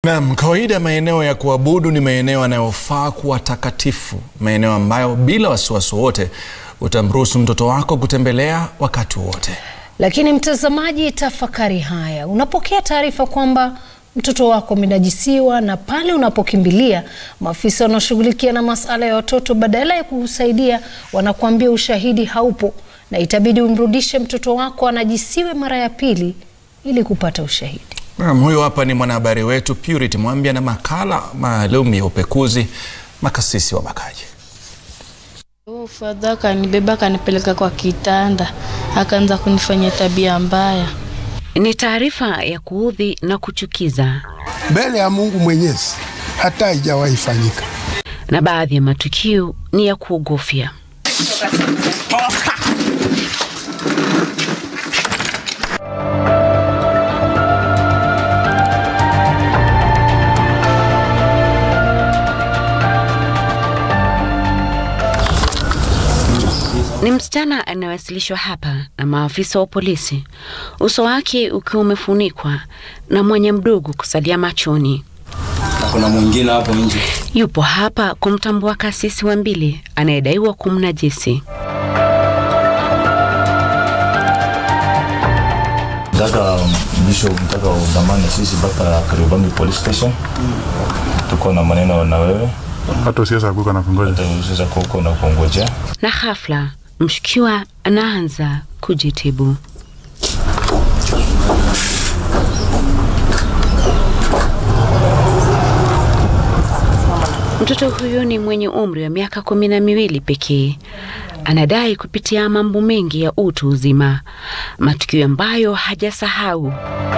Naam, kawaida maeneo ya kuabudu ni maeneo yanayofaa kuwa takatifu, maeneo ambayo bila wasiwasi wowote utamruhusu mtoto wako kutembelea wakati wote. Lakini mtazamaji, tafakari haya. Unapokea taarifa kwamba mtoto wako amenajisiwa na pale unapokimbilia maafisa wanaoshughulikia na masuala ya watoto, badala ya kukusaidia wanakuambia ushahidi haupo na itabidi umrudishe mtoto wako anajisiwe mara ya pili ili kupata ushahidi. Naam, huyu hapa ni mwanahabari wetu Purity Mwambia na makala maalum ya upekuzi makasisi wa Bakaji. Fadha akanibeba akanipeleka kwa kitanda, akaanza kunifanyia tabia mbaya. Ni taarifa ya kuudhi na kuchukiza, mbele ya Mungu Mwenyezi hata haijawahi fanyika, na baadhi ya matukio ni ya kuogofya. Ni msichana anayewasilishwa hapa na maafisa wa polisi, uso wake ukiwa umefunikwa na mwenye mdogo kusalia machoni. Na kuna mwingine hapo nje. Yupo hapa kumtambua kasisi wa mbili anayedaiwa kumnajisi. Mtaka mwisho mtaka udhamani sisi mpaka Kariobangi police station. Tuko na maneno na wewe. Hata usiweza kuka na kungoja. Hata usiweza kuko na kungojea. Na ghafla mshukiwa anaanza kujitibu. Mtoto huyu ni mwenye umri wa miaka kumi na miwili pekee. Anadai kupitia mambo mengi ya utu uzima, matukio ambayo hajasahau.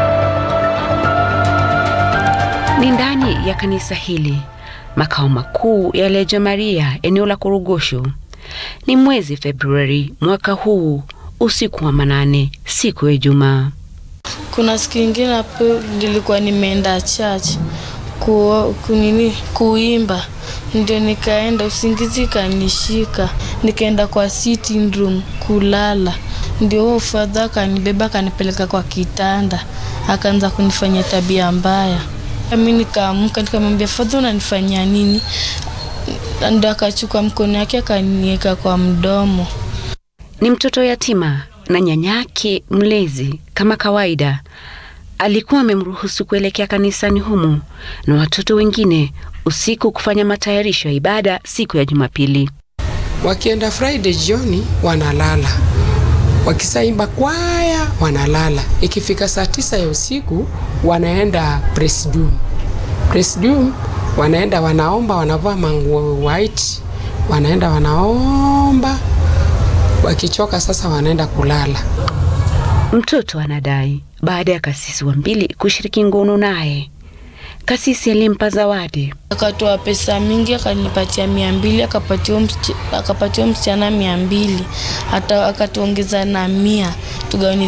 Ni ndani ya kanisa hili, makao makuu ya Lejo Maria, eneo la Korogosho. Ni mwezi Februari mwaka huu, usiku wa manane, siku ya Ijumaa. Kuna siku ingine hapo nilikuwa nimeenda church ku, kunini kuimba, ndio nikaenda, usingizi kanishika, nikaenda kwa sitting room kulala, ndio huo fadha akanibeba akanipeleka kwa kitanda, akaanza kunifanyia tabia mbaya. Mi nikaamka nikamwambia, fadha unanifanyia nini? Ndo akachukua mkono yake akaniweka kwa mdomo. Ni mtoto yatima na nyanyake mlezi, kama kawaida, alikuwa amemruhusu kuelekea kanisani humu na watoto wengine usiku kufanya matayarisho ya ibada siku ya Jumapili. Wakienda Friday jioni wanalala, wakisaimba kwaya wanalala. Ikifika saa tisa ya usiku wanaenda presidium. Presidium wanaenda wanaomba, wanavaa manguo white, wanaenda wanaomba, wakichoka sasa wanaenda kulala. Mtoto anadai baada ya kasisi wa mbili kushiriki ngono naye, kasisi alimpa zawadi. Akatoa pesa mingi akanipatia mia mbili akapatia akapatia msichana mia mbili hata akatuongeza na mia tugawane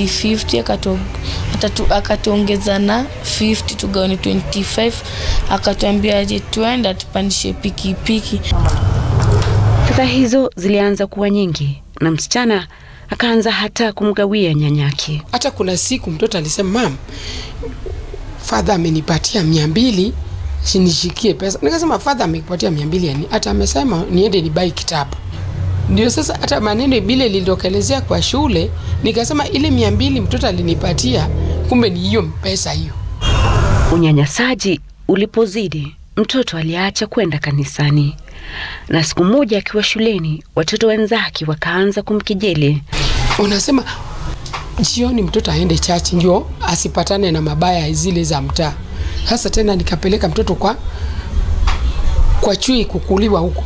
50-50 akatuongeza na 50 tugawane 25 akatuambia aje tuenda tupandishe pikipiki. Fedha hizo zilianza kuwa nyingi na msichana akaanza hata kumgawia nyanyake. Hata kuna siku mtoto alisema mam, fadha amenipatia mia mbili nishikie pesa. Nikasema fadha amekupatia mia mbili yani, hata amesema niende nibai kitabu. Ndio sasa hata maneno bile lilitokelezea kwa shule, nikasema ile mia mbili mtoto alinipatia, kumbe ni hiyo pesa hiyo. Unyanyasaji ulipozidi, mtoto aliacha kwenda kanisani, na siku moja akiwa shuleni, watoto wenzake wakaanza kumkejeli. Unasema jioni mtoto aende chachi ndio asipatane na mabaya zile za mtaa. Sasa tena nikapeleka mtoto kwa kwa chui kukuliwa huko.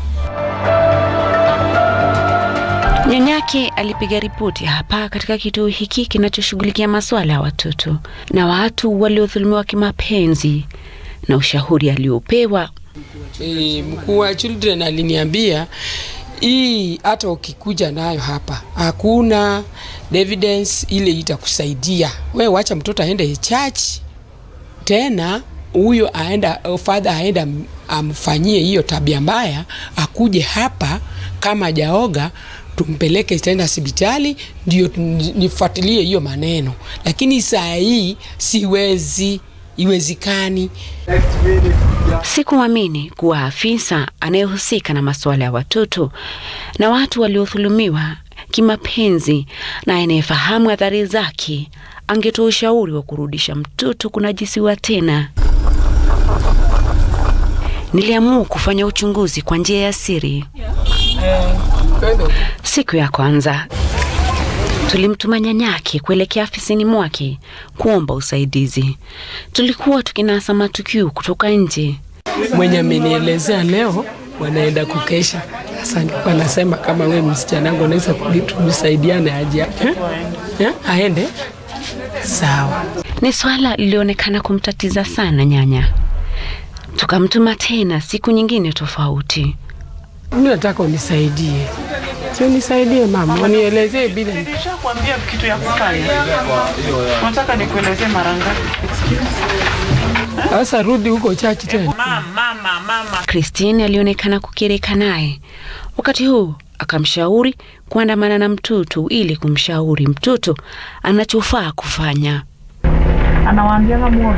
Nyanyake alipiga ripoti hapa katika kituo hiki kinachoshughulikia masuala ya watoto na watu waliodhulumiwa kimapenzi, na ushauri aliopewa E, mkuu wa children aliniambia hii hata ukikuja nayo hapa hakuna evidence ile itakusaidia we, wacha mtoto aende church tena huyo aenda father aenda amfanyie hiyo tabia mbaya, akuje hapa kama jaoga tumpeleke tena hospitali ndio nifuatilie hiyo maneno, lakini saa hii siwezi iwezekani. Sikuamini kuwa afisa anayehusika na masuala ya watoto na watu waliodhulumiwa kimapenzi na anayefahamu athari zake angetoa ushauri wa kurudisha mtoto kunajisiwa tena. Niliamua kufanya uchunguzi kwa njia ya siri. Siku ya kwanza tulimtuma nyanyake kuelekea afisini mwake kuomba usaidizi. Tulikuwa tukinasa matukio kutoka nje. Mwenye amenielezea leo wanaenda kukesha. Sasa nilikuwa nasema kama we msichana wangu unaweza tusaidiane aje eh? Eh? aende sawa. Ni swala lilionekana kumtatiza sana nyanya. Tukamtuma tena siku nyingine tofauti. Mimi nataka unisaidie, si unisaidie mama, unielezee bila Nishakwambia kitu ya kufanya. Unataka nikuelezee mara ngapi? sasa. Rudi huko chachi tena. Mama, mama, mama. Christine alionekana kukirika naye. Wakati huu akamshauri kuandamana na mtoto ili kumshauri mtoto anachofaa kufanya. Anawaambia mmoja.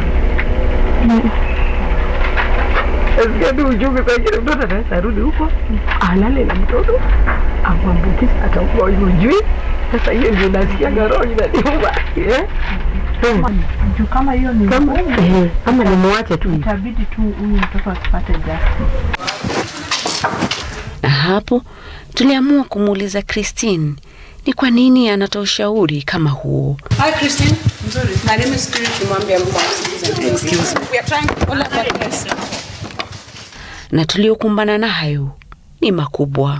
Nasikia tu uchungu kwa kile mtoto anaweza rudi huko alale na mtoto amwambukize atakuwa hujui. Sasa hiyo ndio nasikia roho inaniuma eh. juu kama hiyo ni Kama eh, kama nimwache tu itabidi tu huyu mtoto asipate justice. Na hapo tuliamua kumuuliza Christine ni kwa nini anatoa ushauri kama huo. Hi, Christine. My name is Spirit Kimwambia. I'm from Citizen. Excuse me. We are trying to all about this. na tuliokumbana nayo ni makubwa.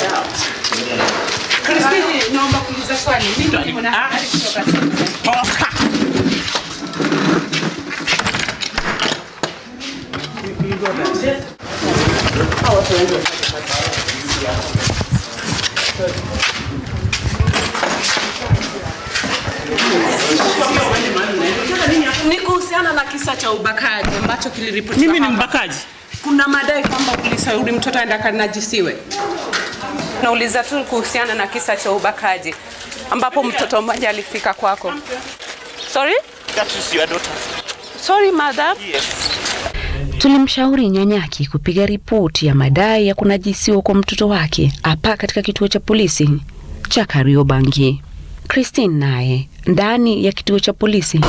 Christine, naomba kuuliza swali. Mimi niko na habari kutoka Citizen. Ni kuhusiana na kisa cha ubakaji ambacho kiliripotiwa Mimi ni hapa. mbakaji. Kuna madai kwamba ulishauri mtoto aende akanajisiwe. Nauliza tu kuhusiana na kisa cha ubakaji ambapo mtoto mmoja alifika kwako. Sorry? That is your daughter. Sorry, madam. Yes. Tulimshauri nyanyaki kupiga ripoti ya madai ya kunajisiwa kwa mtoto wake hapa katika kituo cha polisi cha Kariobangi. Christine naye ndani ya kituo cha polisi.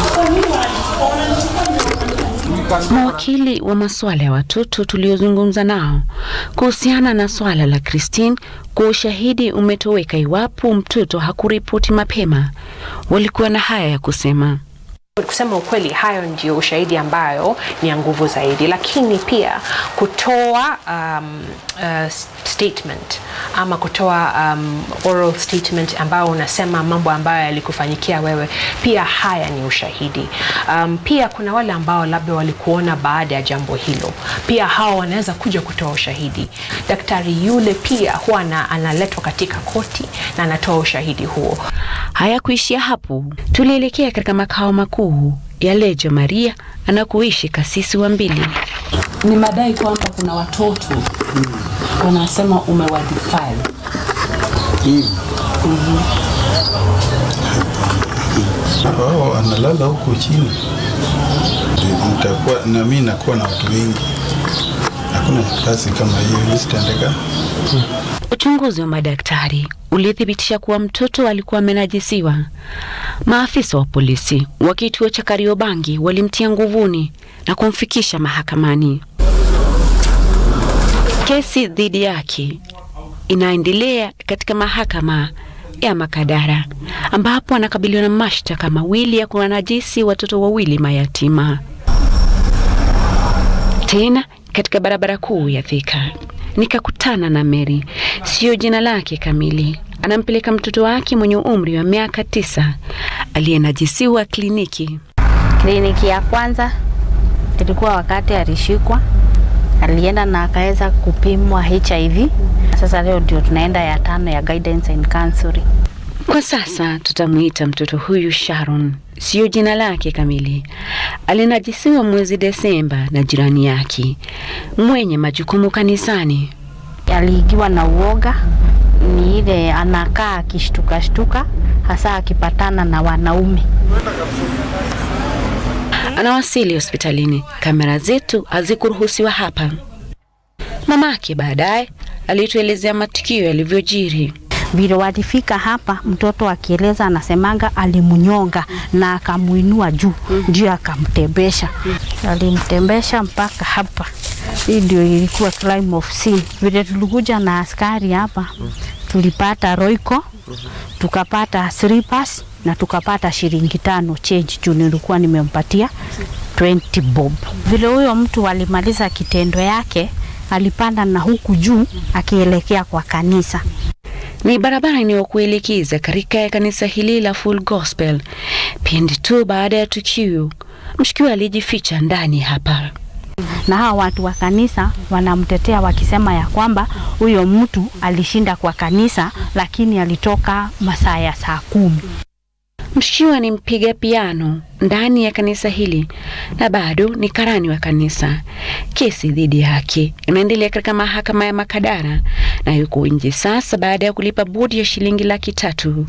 Mawakili wa masuala ya watoto tuliozungumza nao kuhusiana na swala la Christine kwa ushahidi umetoweka iwapo mtoto hakuripoti mapema, walikuwa na haya ya kusema. Kusema ukweli, hayo ndio ushahidi ambayo ni ya nguvu zaidi, lakini pia kutoa um, uh, statement ama kutoa um, oral statement ambao unasema mambo ambayo yalikufanyikia wewe, pia haya ni ushahidi. Um, pia kuna wale ambao labda walikuona baada ya jambo hilo, pia hao wanaweza kuja kutoa ushahidi. Daktari yule pia huwa ana- analetwa katika koti na anatoa ushahidi huo. Hayakuishia hapo, tulielekea katika makao makuu ya Lejo Maria anakoishi kasisi wa mbili. Ni madai kwamba kuna watoto wanasema umewadefile. wao analala huko chini, nitakuwa na mimi nakuwa na watu wengi, hakuna kazi kama hiyo, hii sitaendeka. Uchunguzi wa madaktari ulithibitisha kuwa mtoto alikuwa amenajisiwa. Maafisa wa polisi wa kituo cha Kariobangi walimtia nguvuni na kumfikisha mahakamani. Kesi dhidi yake inaendelea katika mahakama ya Makadara ambapo anakabiliwa na mashtaka mawili ya kunajisi watoto wawili mayatima. Tena katika barabara kuu ya Thika nikakutana na Mary, siyo jina lake kamili. Anampeleka mtoto wake mwenye umri wa miaka tisa aliyenajisiwa kliniki. Kliniki ya kwanza ilikuwa wakati alishikwa, alienda na akaweza kupimwa HIV. Sasa leo ndio tunaenda ya tano ya guidance and counseling. Kwa sasa tutamuita mtoto huyu Sharon, siyo jina lake kamili. Alinajisiwa mwezi Desemba na jirani yake mwenye majukumu kanisani. Aliingiwa na uoga, ni ile anakaa akishtuka shtuka, hasa akipatana na wanaume. Anawasili hospitalini, kamera zetu hazikuruhusiwa hapa. Mamake baadaye alituelezea matukio yalivyojiri. Vile walifika hapa, mtoto akieleza anasemanga alimnyonga na akamuinua juu ndio akamtembesha. Alimtembesha mpaka hapa. Hii ndio ilikuwa crime of sin. Vile tulikuja na askari hapa, tulipata roiko, tukapata slippers na tukapata shilingi tano change juu nilikuwa nimempatia 20 bob. Vile huyo mtu alimaliza kitendo yake, alipanda na huku juu akielekea kwa kanisa. Ni barabara inayokuelekeza katika kanisa hili la Full Gospel. Pindi tu baada ya tukio, mshukiwa alijificha ndani hapa. na hawa watu wa kanisa wanamtetea wakisema ya kwamba huyo mtu alishinda kwa kanisa, lakini alitoka masaa ya saa kumi. Mshukiwa ni mpiga piano ndani ya kanisa hili na bado ni karani wa kanisa. Kesi dhidi yake inaendelea katika mahakama ya Makadara na yuko nje sasa baada ya kulipa bodi ya shilingi laki tatu.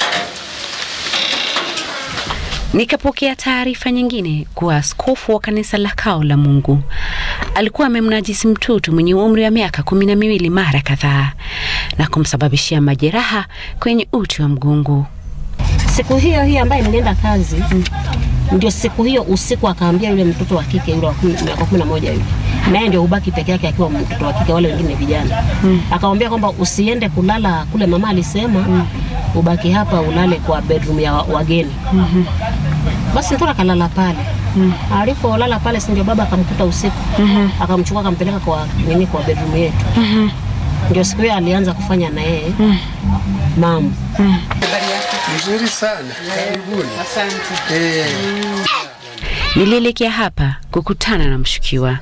Nikapokea taarifa nyingine kuwa askofu wa kanisa la Kao la Mungu alikuwa amemnajisi mtoto mwenye umri wa miaka kumi na miwili mara kadhaa na kumsababishia majeraha kwenye uti wa mgongo. Siku hiyo hiyo ambaye nilienda kazi ndio siku hiyo usiku akaambia yule mtoto wa kike yule wa kumi- miaka kumi na moja yule naye ndio ubaki peke yake akiwa mtoto wa kike, wale wengine vijana akamwambia kwamba usiende kulala kule, mama alisema ubaki hapa ulale kwa bedroom ya wa- wageni. Basi mtoto akalala pale. Alipolala pale, si ndio baba akamkuta usiku, akamchukua akampeleka kwa nini, kwa bedroom yetu. Ndio siku hiyo alianza kufanya na yeye mambo. Mzuri sana, karibuni. Asante. Eh, Nilielekea hapa kukutana na mshukiwa.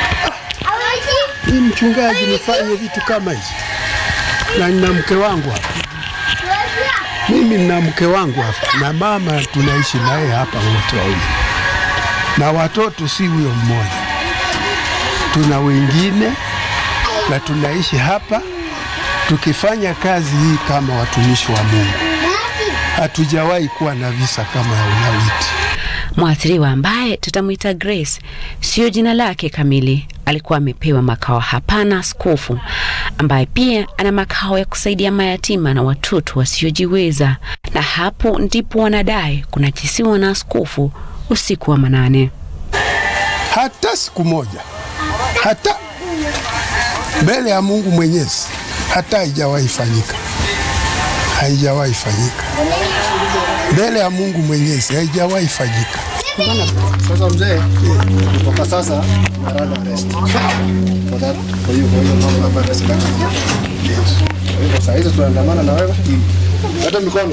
Ni mchungaji nifanye vitu kama hizi, na nina mke wangu hapa. Mimi nina mke wangu hapa na mama, tunaishi naye hapa wote wawili, na watoto si huyo mmoja, tuna wengine na tunaishi hapa tukifanya kazi hii kama watumishi wa Mungu. Hatujawahi kuwa na visa kama ya ulawiti. Mwathiriwa ambaye tutamwita Grace, sio jina lake kamili, alikuwa amepewa makao hapa na askofu ambaye pia ana makao ya kusaidia mayatima na watoto wasiojiweza, na hapo ndipo wanadai kunajisiwa na askofu usiku wa manane. hata siku moja, hata mbele ya Mungu Mwenyezi, hata haijawahi fanyika, haijawahi fanyika mbele ya Mungu Mwenyezi, haijawahi fanyika. Sasa mzee, kutoka sasa narada arrest. For that, kwa hiyo kwa hiyo mambo ambayo amesema. Kwa hivyo saa hizi tunaandamana na wewe. Leta mikono.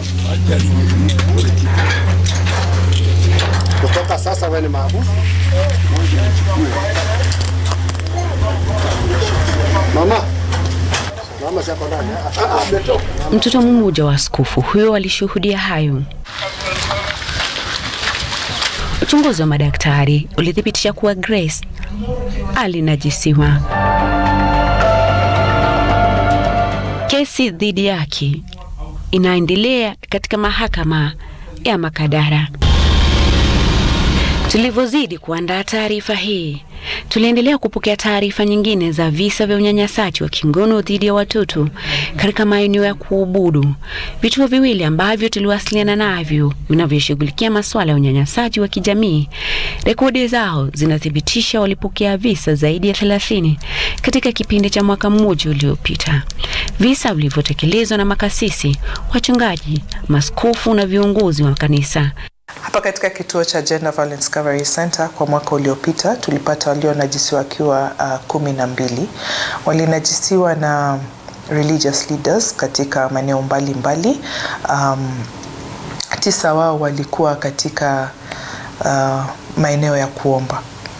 Kutoka sasa wewe ni maabudu. Mama. Mama siko ndani. Ah, ah, ametoka. Mtoto mmoja wa askofu huyo alishuhudia hayo. Uchunguzi wa madaktari ulithibitisha kuwa Grace alinajisiwa. Kesi dhidi yake inaendelea katika mahakama ya Makadara. Tulivyozidi kuandaa taarifa hii, tuliendelea kupokea taarifa nyingine za visa vya unyanyasaji wa kingono dhidi ya watoto katika maeneo ya kuabudu. Vituo viwili ambavyo tuliwasiliana navyo vinavyoshughulikia masuala ya unyanyasaji wa kijamii, rekodi zao zinathibitisha walipokea visa zaidi ya 30 katika kipindi cha mwaka mmoja uliopita, visa vilivyotekelezwa na makasisi, wachungaji, maskofu na viongozi wa kanisa. Hapa katika kituo cha Gender Violence Recovery Center kwa mwaka uliopita tulipata walionajisiwa wakiwa uh, kumi na mbili. Walinajisiwa na religious leaders katika maeneo mbalimbali. Um, tisa wao walikuwa katika uh, maeneo ya kuomba.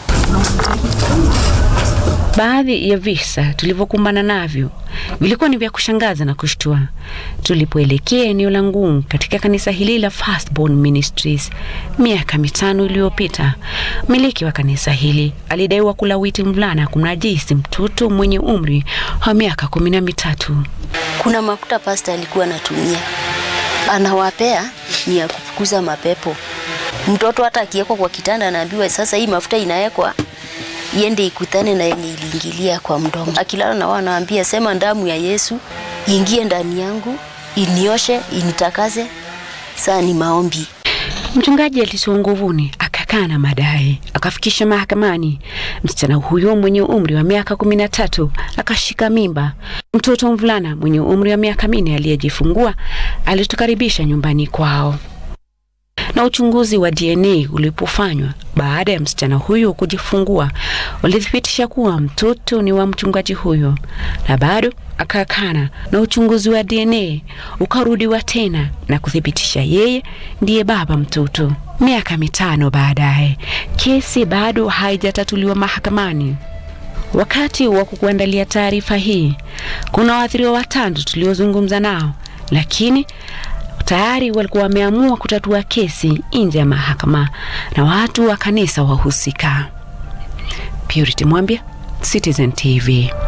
Baadhi ya visa tulivyokumbana navyo vilikuwa ni vya kushangaza na kushtua. Tulipoelekea eneo la Ngungu katika kanisa hili la Firstborn Ministries miaka mitano iliyopita, mmiliki wa kanisa hili alidaiwa kulawiti mvulana kumnajisi mtoto mwenye umri wa miaka kumi na mitatu. Kuna mafuta pasta alikuwa anatumia, anawapea ni ya kufukuza mapepo. Mtoto hata akiwekwa kwa kitanda anaambiwa sasa hii mafuta inawekwa iende ikutane na yenye iliingilia kwa mdomo. Akilala na wao anawaambia sema damu ya Yesu iingie ndani yangu, inioshe, initakase. Saa ni maombi. Mchungaji alitiwa nguvuni akakaa na madai, akafikisha mahakamani. Msichana huyo mwenye umri wa miaka kumi na tatu akashika mimba. Mtoto mvulana mwenye umri wa miaka minne aliyejifungua alitukaribisha nyumbani kwao na uchunguzi wa DNA ulipofanywa baada ya msichana huyo kujifungua ulithibitisha kuwa mtoto ni wa mchungaji huyo, na bado akakana, na uchunguzi wa DNA ukarudiwa tena na kuthibitisha yeye ndiye baba mtoto. Miaka mitano baadaye, kesi bado haijatatuliwa mahakamani. Wakati wa kukuandalia taarifa hii, kuna waathiriwa watatu tuliozungumza nao, lakini tayari walikuwa wameamua kutatua kesi nje ya mahakama na watu wa kanisa wahusika. Purity Mwambia, Citizen TV.